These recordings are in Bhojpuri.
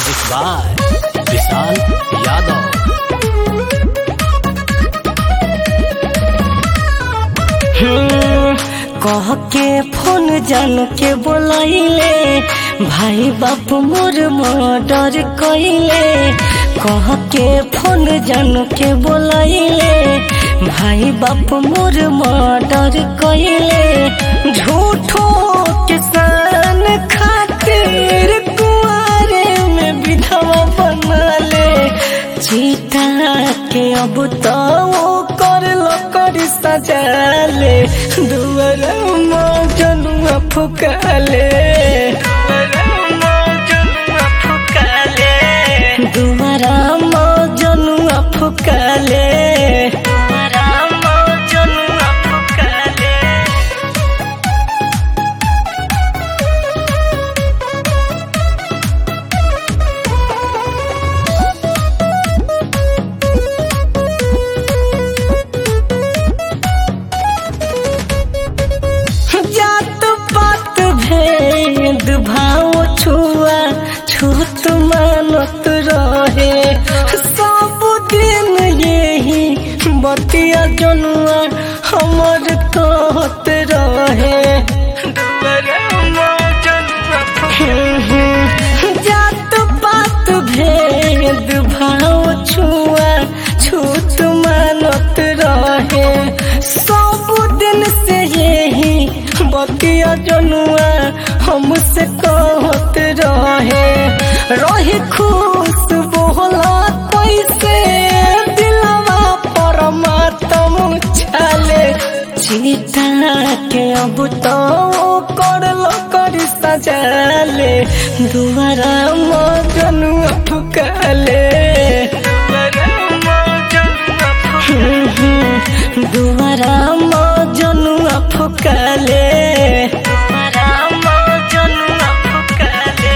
म्यूजिक बाय विशाल यादव कह के फोन जान के बोलाइले भाई बाप मोर मर्डर कइले कह के फोन जान के बोलाइले भाई बाप मोर मर्डर कइले झूठो किसान खातिर कुआरे में विधवा बनले चीता के अब तो वो कर लो कर सजाले दुआर जनुआ फुकाले दुआरा जनुआ फुकाले दुआरा जनुआ फुकाले जात पात भेद भाव छुआ छूत मानत रहे सब दिन यही बतिया जनुआ हमर कहत रहे जात पात भेद भाव छुआ छूत मानत रहे सब दिन से यही बतिया जनुआ हमसे कहत रहे रही खुश बोला कैसे दिलवा परमात्म छाले चीता के अब तो कर लो कर सजाले दुआरा मजनुआ फुकाले दुआरा मजनुआ फुकाले दुआरा मजनुआ फुकाले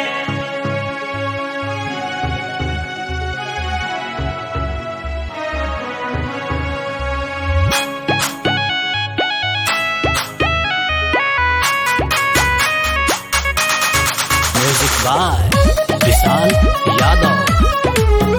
म्यूजिक बाय विशाल यादव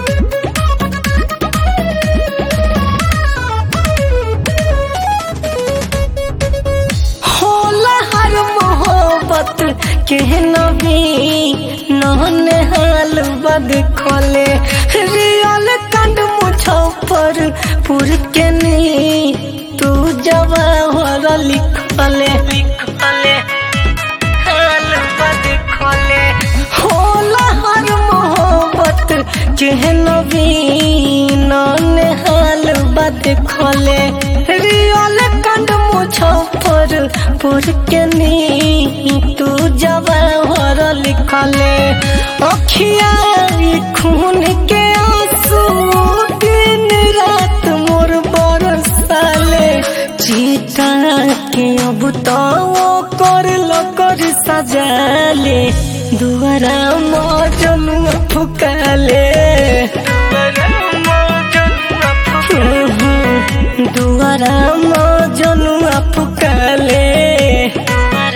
होला हर मोहब्बत के नबी नहन हाल बद खोले रियल कंड मुझफ्फर पुर के नी तू जवाहर लिखले लिखले हाल बद खोले होला हर मोहब्बत के नबी नहन हाल बद खोले रियल कंड मुझफ्फर पुर के नी तू जवाहर लिखले अखिया ई खून के आंसू दिन रात मोर बरसाले चीता के अब तो वो कर लो कर सजाले दुआरा मजनुआ फुकाले दुआरा मजनुआ फुकाले